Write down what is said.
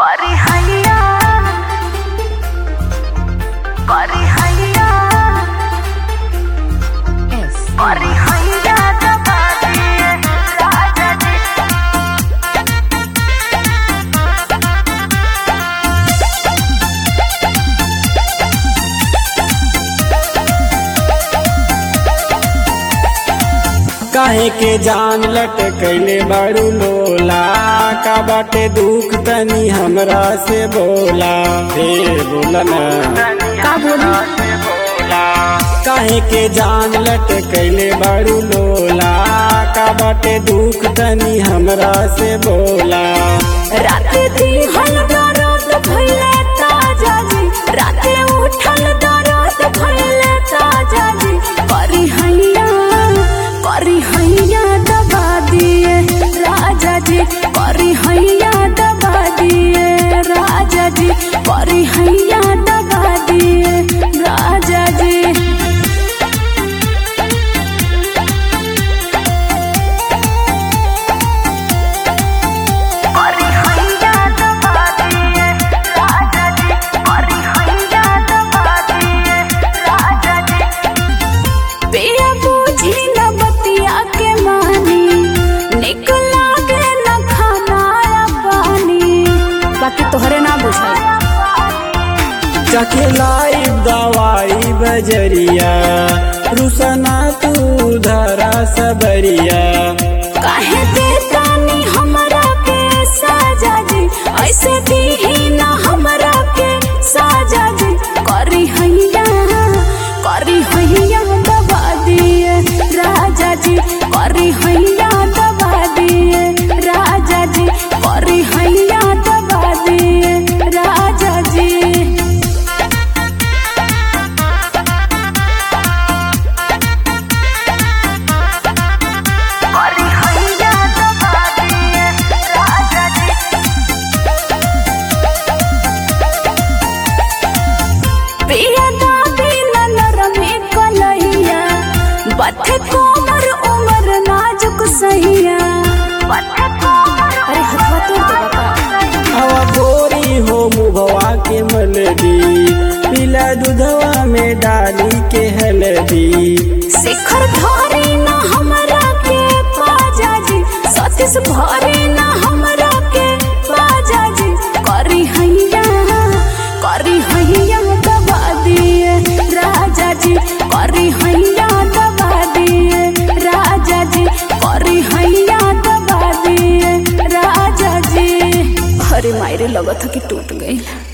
करी हैया करी हैया करी हैया दबा दिए राजा जी काहे के जान लटकैले बारू लोला का बाटे दुख तनी हमरा से बोला हे बोला ना का बोली काहे के जान लटकैले बारू लोला का बाटे दुख तनी हमरा से बोला राते दिहल दरद भइले ताजा जी राते उठल दरद भइले ताजा जी करी हैया करी हैया दबा दिए राजा जी करी हैया दबा दिए राजा जी करी हैया दबा दिए राजा जी करी हैया दबा दिए राजा जी करी हैया दबा दिए राजा जी पिया बूझी न बतिया के मानी निक लागे न खाना या पानी बाकी तोहरे ना बुझाई चखे लाई दवाई बजरिया रुसना तू धरा सबरिया काहे देता नी हमरा के साजा जी ऐसे दीही ना हमरा के साजा जी करी हैया करी हैया दबा दिए राजा जी करी हैया दबा दिए राजा जी करी हैया दबा दिए राजा जी करी हैया दबा दिए राजा जी पिया दादी ननर में कलैया बथे कोमर उमर नाजुक सहिया बथे कोमर अरे हथवा तोड़ दे बाबा हवा गोरी हो मुभवा के मलदी पीला दूधवा में डाली के हल्दी शिखर भारी ना हमरा के पाजा जी सतीश भारी ना हमरा के पाजा जी करी हैया करी हैया दबा दिए राजा जी करी हैया दबा दिए राजा जी करी हैया दबा दिए राजा जी अरे मायरे लगत है कि टूट गई